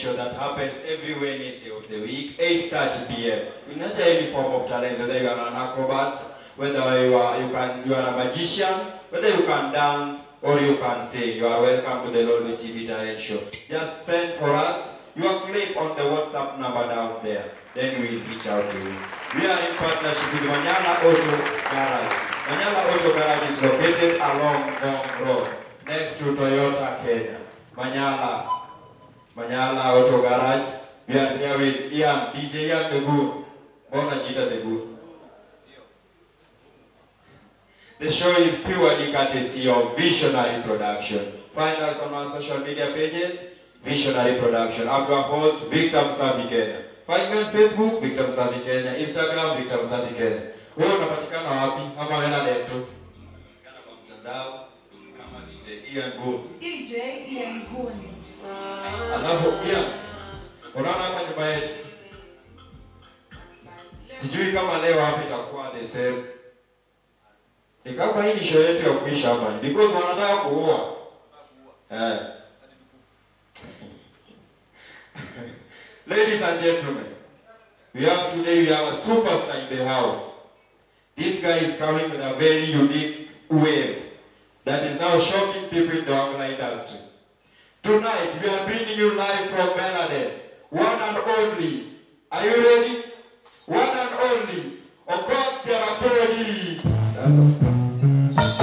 show that happens every Wednesday of the week, 8:30 p.m. In any form of talent, whether you are an acrobat, whether you are you can you are a magician, whether you can dance or you can sing, you are welcome to the Lordly TV Talent Show. Just send for us your clip on the WhatsApp number down there. Then we'll reach out to you. We are in partnership with Manyala Auto Garage. Manyala Auto Garage is located along Ngong Road, next to Toyota Kenya. Manyala, Manyala Auto Garage. We are here with Ian, DJ Ian the Good. Mbona jita the Good? The show is purely courtesy of Visionary Production. Find us on our social media pages, Visionary Production. I'm your host, Victor Msavi Kenya. Find me on Facebook, Victor Msavi Kenya. Instagram, Victor Msavi Kenya. Wewe unapatikana wapi? Ama wewe na letu? Unapatikana kwa mtandao kama DJ Ian Good. DJ Ian Guni. Alafu Ian, unaona hapa nyumba yetu? Sijui kama leo hapa itakuwa the same. Ni kama hii ni show yetu ya kuisha hapa because wanataka kuua. Eh. Ladies and gentlemen, we have today we have a superstar in the house. This guy is coming with a very unique wave that is now shocking people in the online industry. Tonight we are bringing you live from Bernadette, one and only. Are you ready? One and only. Okot Terapoli. That's a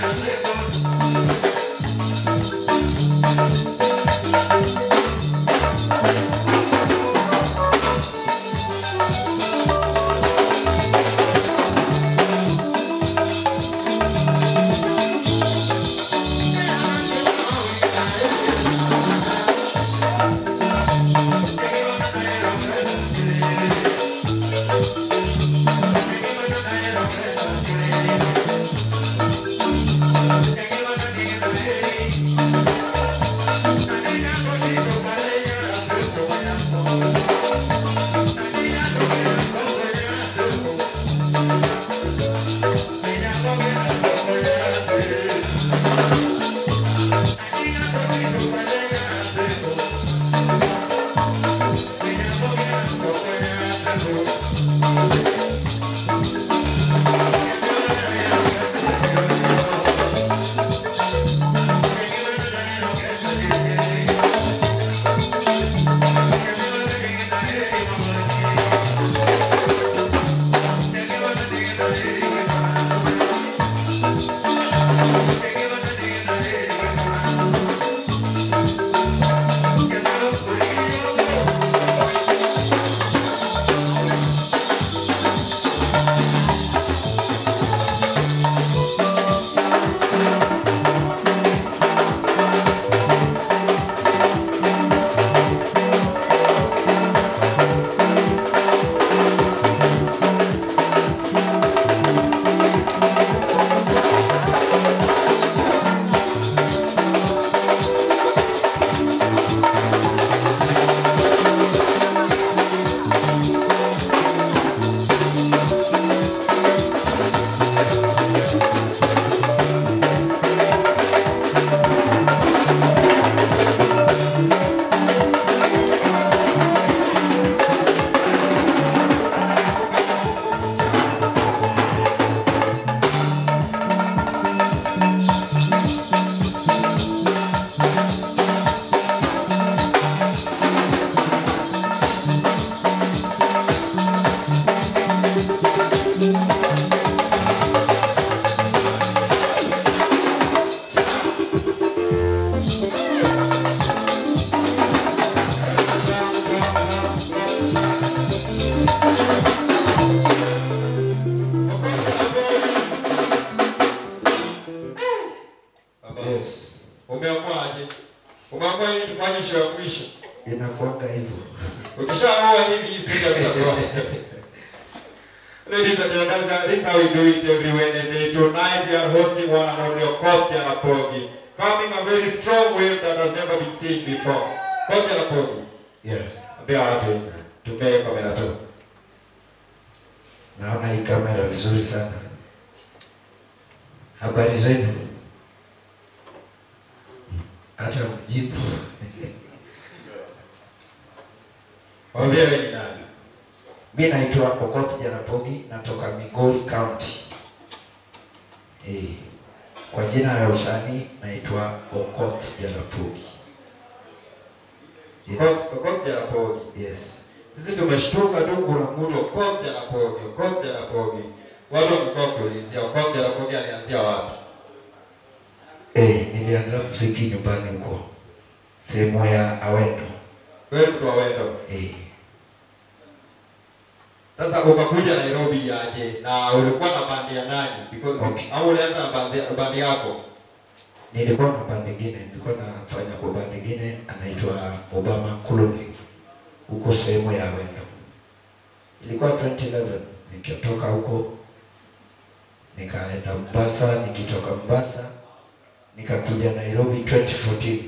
Umeamwaje? Umeamua hii tufanye show ya mwisho. inakuanga hivyo. Ukishaamua hivi hii stage tutakuwa. Ladies and gentlemen, this is how we do it every Wednesday. Tonight we are hosting one and only Okoth Jarapogi. Coming a very strong wave that has never been seen before. Okoth Jarapogi. Yes. Ambia watu tumee kamera tu. Naona hii kamera vizuri sana. Habari zenu? Hata mjibu. Waambie wewe ni nani? Mi naitwa Okoth Jarapogi, natoka Migori County. Eh, kwa jina ya usanii naitwa Okoth Jarapogi. Yes. Okoth Okoth Jarapogi. Yes. Sisi tumeshtuka tu kuna mtu Okoth Jarapogi, Okoth Jarapogi. Watu wamekuwa kuulizia Okoth Jarapogi alianzia wapi? Eh, nilianza muziki nyumbani huko. Sehemu ya Awendo. Wewe mtu wa Wendo. Eh. Sasa ukakuja Nairobi aje na ulikuwa na bandi ya nani? Because Okay. au ulianza na bandi, bandi yako? Nilikuwa na band ingine, nilikuwa nafanya kwa band ingine anaitwa Obama Colony huko sehemu ya Wendo. Ilikuwa 2011 nikatoka huko nikaenda Mombasa, nikitoka Mombasa nikakuja Nairobi 2014.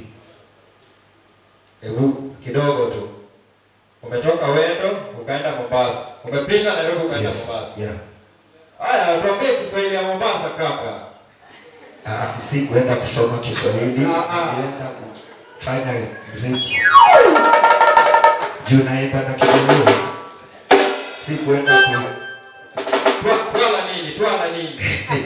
Hebu kidogo tu. Umetoka Wendo ukaenda Mombasa. Umepita Nairobi ukaenda Yes. Mombasa. Yeah. Haya, tuambie Kiswahili ya Mombasa kaka. Ah, si kuenda kusoma Kiswahili, Ah, ah. nilienda kufanya muziki. Juu naimba na Kijaluo. Si kuenda ku Twa- Twala nini? Twala nini?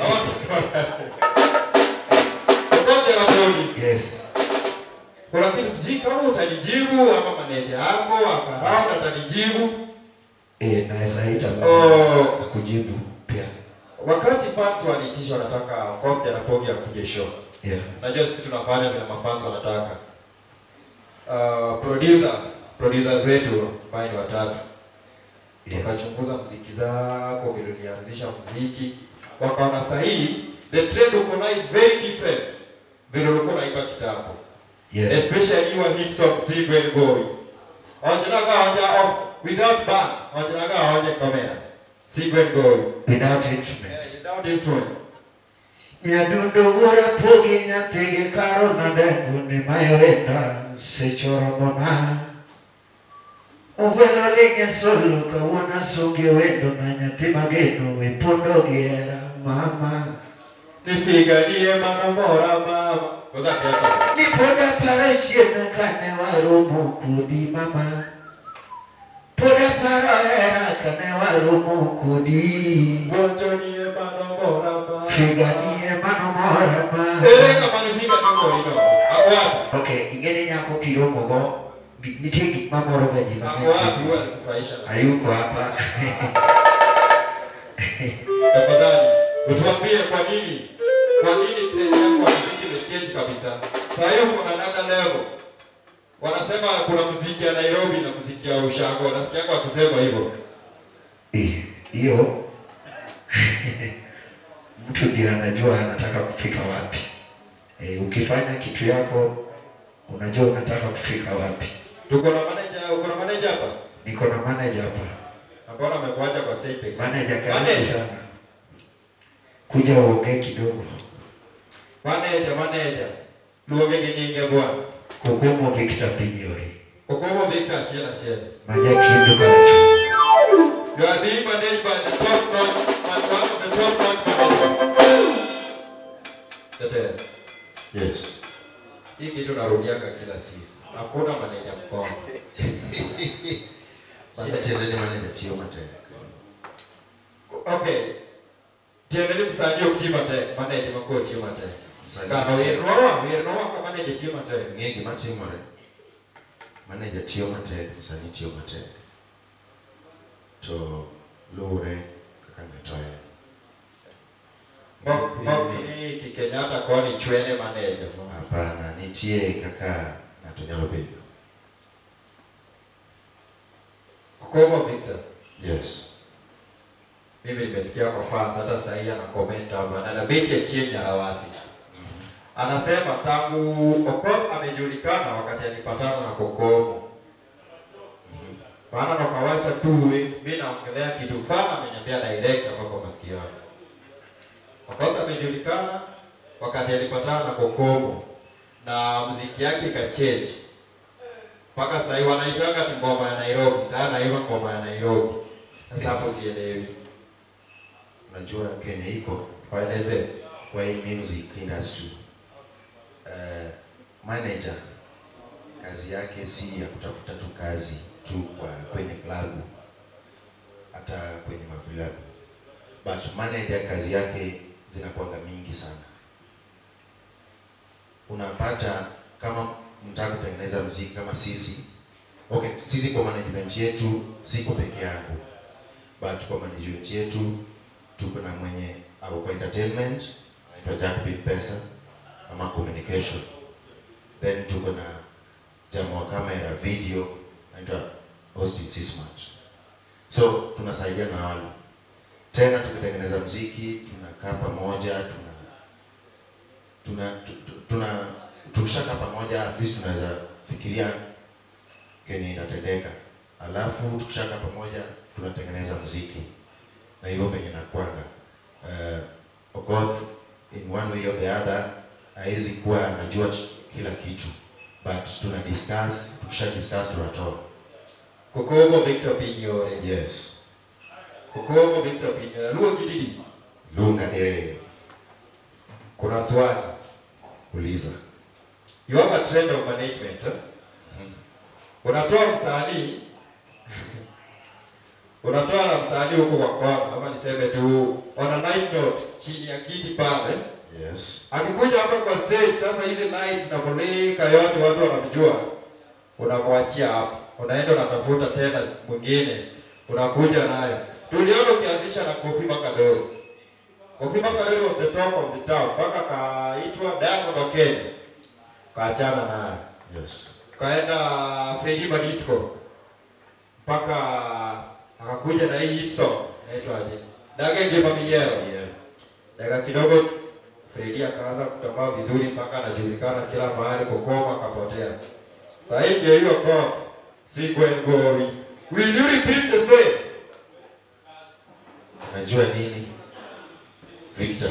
Okoth Jarapogi. Yes. Kuna kitu sijui kama utanijibu ama maneja yako akarauka atanijibu. Eh, naweza ita Oh. na kujibu pia. wakati fans waniitisha wanataka Kombe na Pogi akuje show. Yeah. Najua sisi tunafanya vile mafans wanataka. Uh, producer producers wetu ambao ni watatu Yes. wakachunguza muziki zako vile ulianzisha muziki, wakaona sahihi the trend uko nayo is very different vile ulikuwa unaimba kitambo Yes. especially your hit song Single and Boy. Wajinaga hoja off without band, wajinaga hoja kamera. Single and Boy. Without Yeah, instrument. without instrument. Nyadundo wuora pogi nyathigi karo nadengo ni mayoenda sechoromona Ugwelo linge solo kawuona songe wendo na nyathi mageno wipondo giera mama Nipiganie mama mora mama. Kosa kiatu. Nipoda para chieng' kane waromo kodi mama Poda para hera kane waromo kodi Gonjonie mama mora mama. Figanie mano mora mama Ere kama nipiga niko ino. Ako wapi? Ok, ing'eni nyako kiromogo gi- nitie gik mamoro ga ji Ako wapi mang'eny. huwa nikufurahisha na. Hayuko hapa. Tafadhali utuambie kwa nini kwa nini trend yako ya muziki imechange kabisa. Sasa hiyo kuna another level. Wanasema kuna muziki ya Nairobi na muziki ya Ushago. Nasikia kwa akisema hivyo. Eh, Hiyo mtu ndiye anajua anataka kufika wapi. E, ukifanya kitu yako unajua unataka kufika wapi. Tuko na manager, uko na manager hapa? Niko na manager hapa. Ambao amekuacha kwa stage peke. Manager karibu Manager. sana. Kuja uongee kidogo. Manager, manager. Luonge ni nyinge bwana. Kukumo Victor Pinyori. Okomo Victor Achela Achela. Maja kindu karachu. You are being managed by the top notch, one of the top notch managers. Tetea. Yes. Hii kitu narudiaga kila siku. Hakuna manager mkono. Tiendeni manager Tio Mateka. Okay. Tiendeni msanii okutima te, manager mako okutima te. Msanii Kana okutima. wirnowa, wirnowa kwa manager tima te. Ng'e gima timore. Manager Tio Matek, msanii Tio Matek. To luwre kaka ng'ato en. Mok mok ni Kenyatta koni chwene manager. Hapana, nitie kaka ng'ato nyalo bedo. Okomo Victor. Yes. Mimi nimesikia kwa fans hata sasa hivi ana comment hapa na nabeti ya chini ya Hawasi. Anasema tangu Okoth amejulikana wakati alipatana na Kokomo. Maana nakawacha tu we, mimi naongelea kitu fana ameniambia direct hapa kwa masikio yangu. Okoth amejulikana wakati alipatana na Kokomo na muziki yake ikachange. Mpaka sasa hivi wanaitanga ati ngoma ya Nairobi, sana hiyo ngoma ya Nairobi. Sasa hapo sielewi. Unajua Kenya iko Waeleze. kwa hii music industry. Uh, manager kazi yake si ya kutafuta tu kazi tu kwa kwenye klabu hata kwenye mavilabu, but manager kazi yake zinakuanga mingi sana. Unapata kama mtaka kutengeneza mziki kama sisi, okay, sisi kwa management yetu siko peke yangu, but kwa management yetu tuko na mwenye au kwa entertainment anaitwa Jack Big Pesa ama communication, then tuko na jamaa wa kamera video anaitwa Austin C Smart. So tunasaidia na wale tena, tukitengeneza mziki tunakaa pamoja, tuna tuna tu- tu- tuna tukishakaa pamoja, at least tunaweza fikiria kenye inatendeka, alafu tukishakaa pamoja tunatengeneza mziki na hivyo venye nakwanga uh, Okoth in one way or the other hawezi kuwa anajua ch- kila kitu but tuna discuss tukisha discuss tunatoa Kokomo Victor Pinyore. yes Kokomo Victor Pinyore. Luo kididi. lunga dereye Kuna swali. uliza You have a trend of management. Eh? Unatoa msanii unatoa na msanii huko kwa kwana, ama niseme tu on a night note chini ya kiti pale, yes akikuja hapa kwa stage. Sasa hizi lights na mulika yote watu wanamjua, unamwachia hapo, unaenda unatafuta tena mwingine, unakuja nayo. Tuliona ukianzisha na Kofi Makadoro Kofi Makareri was the top of the town. Mpaka kaitwa Diamond Okeny. Kaachana naye. Yes. Kaenda Freddy Badisco. Mpaka akakuja na hii hit song. Inaitwa aje? Dage Ngima Minyero. Yeah. Dakika kidogo Freddy akaanza kutambaa vizuri mpaka anajulikana kila mahali, Kokoma akapotea. Sasa hii ndio hiyo pop. Sigwen Gori. Will you repeat the same? Najua nini? Victor.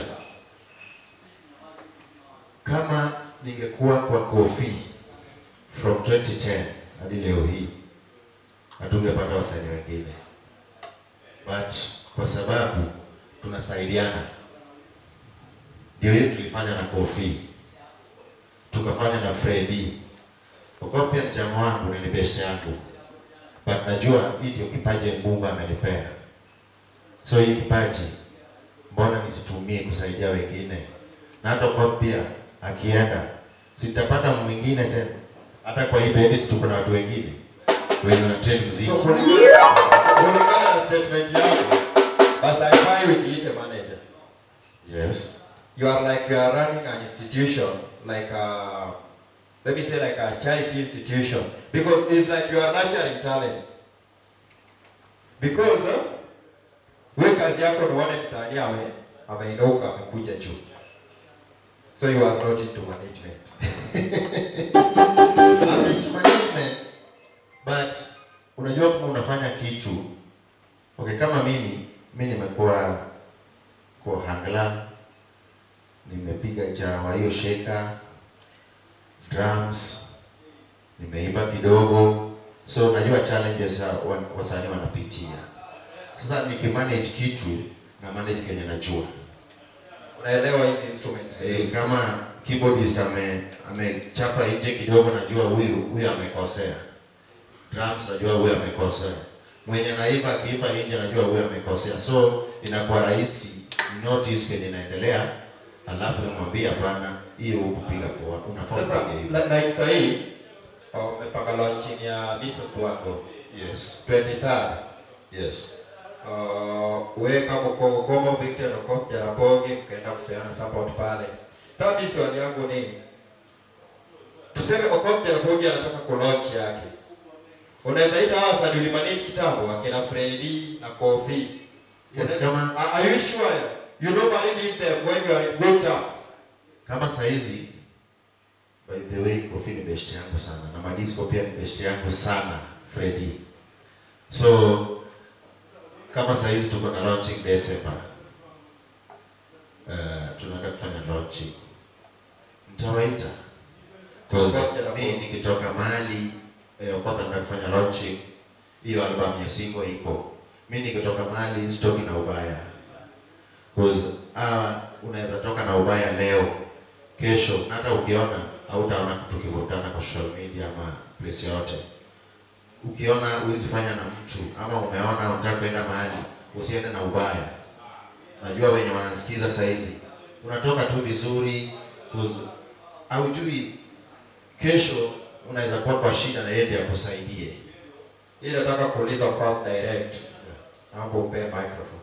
Kama ningekuwa kwa Kofi from 2010 hadi leo hii hatungepata wasanii wengine, but kwa sababu tunasaidiana, ndio hiyo tulifanya na Kofi, tukafanya na Freddy. Kwa kuwa pia ni jamaa wangu na ni best yangu, but najua hii ndio kipaji Mungu amenipea. So hii kipaji mbona nisitumie kusaidia wengine? Na hata kwa pia akienda sitapata mwingine tena. Hata kwa hii bendi si tuko na watu wengine wenye wanatrain muziki. So kulingana na statement yako, basi haifai ujiite manager. Yes. You are like you are running an institution, like a, let me say like a charity institution, because it's like you are nurturing talent. Because uh, we kazi yako ni uone msanii ame ameinuka amekuja juu. So you are not into management. I'm into management but unajua kama unafanya kitu okay, kama mimi mi nimekuwa kwa hangla, nimepiga jawa hiyo sheka drums, nimeimba kidogo, so najua challenges wa- wa- wasanii wanapitia. Sasa nikimanage kitu na manage kenye najua Unaelewa hizi instruments Eh, vizuri. kama keyboardist ame amechapa nje kidogo, najua huyu huyu amekosea. Drums najua huyu amekosea. Mwenye anaimba akiimba nje najua huyu amekosea. So inakuwa rahisi notice kenye inaendelea, alafu namwambia hapana, hiyo hukupiga poa, unafaa Sasa upige hivi. la- like sahii uh, umepanga launching ya Miss Mtwango Yes, 23rd. yes. Uh, we kama uko Goma Victor na kwa Jarabogi mkaenda kupeana support pale. Sasa mimi swali yangu ni tuseme Okoth Jarabogi anataka kulaunch yake. Unaweza ita hawa wasanii ulimanage kitambo akina Freddy na Kofi. Yes, kama Are, are you sure you normally leave them when you are in good terms? kama saizi by the way Kofi ni best yangu sana na Madisco pia ni best yangu sana Freddy. So kama saizi tuko na launching December. Uh, tunaenda kufanya launching. Mtawaita. Because mimi nikitoka mahali eh, kwanza naenda kufanya launching hiyo album ya single iko. Mimi nikitoka mahali sitoki na ubaya. Because ah, unaweza toka na ubaya leo kesho na hata ukiona hautaona tukivutana kwa social media ama place yoyote. Ukiona huwezi fanya na mtu ama umeona unataka kwenda mahali, usiende na ubaya. Najua wenye wanasikiza saizi, unatoka tu vizuri, cause haujui kesho unaweza kuwa kwa shida na yeye ndiye akusaidie. Hii nataka kuuliza Okoth direct. Naomba upe microphone.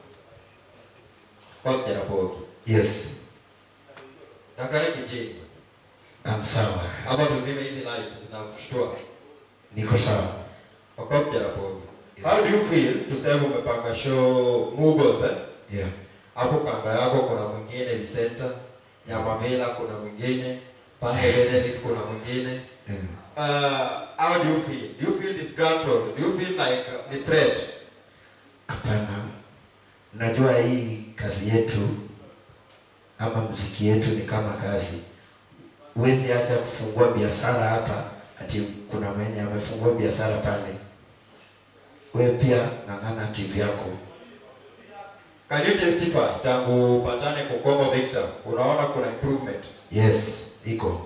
Okoth Jarabogi. Yes, Angalia kijini. I'm sawa, Hapa tuzime hizi light zinakushtua. niko sawa. Okoth Jarabogi. How do you feel tuseme umepanga show Mugos eh? Yeah. Hapo kando yako kuna mwingine Vicenta, Nyamavila kuna mwingine, pale Dedelis kuna mwingine. Yeah. Uh, how do you feel? Do you feel disgruntled? Do you feel like uh, ni threat? Hapana, najua hii kazi yetu ama mziki yetu ni kama kazi. Huwezi acha kufungua biashara hapa ati kuna mwenye amefungua biashara pale. Wewe pia ng'ang'ana kivyako. Can you testify tangu upatane Kukombo Victor, unaona kuna improvement Yes, iko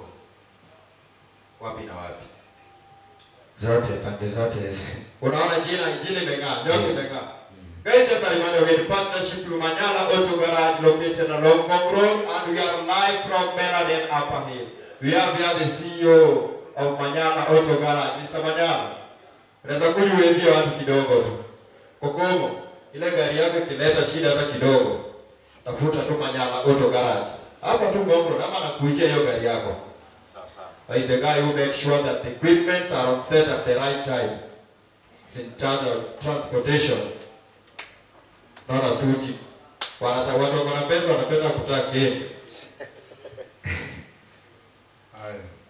wapi na wapi? zote pande zote. Unaona jina jina imeng'aa, yote Yes. imeng'aa. Guys, just a reminder, we're in partnership with Manyala Auto Garage located along Ngong Road and we are live from Meladen Upper Hill. We have here the CEO of Manyala Auto Garage, Mr. Manyala. Unaweza kujuwevia watu kidogo tu. Kokomo, ile gari yako ikileta shida hata kidogo, tafuta tu Manyala Auto Garage. Hapa tu Ngong ama nakuijia hiyo gari yako. Sawa sawa. He's the guy who makes sure that the equipments are on set at the right time. He's in charge of transportation. Naona suji. Wanata watu wako na pesa wanapenda kutaka game. Haya.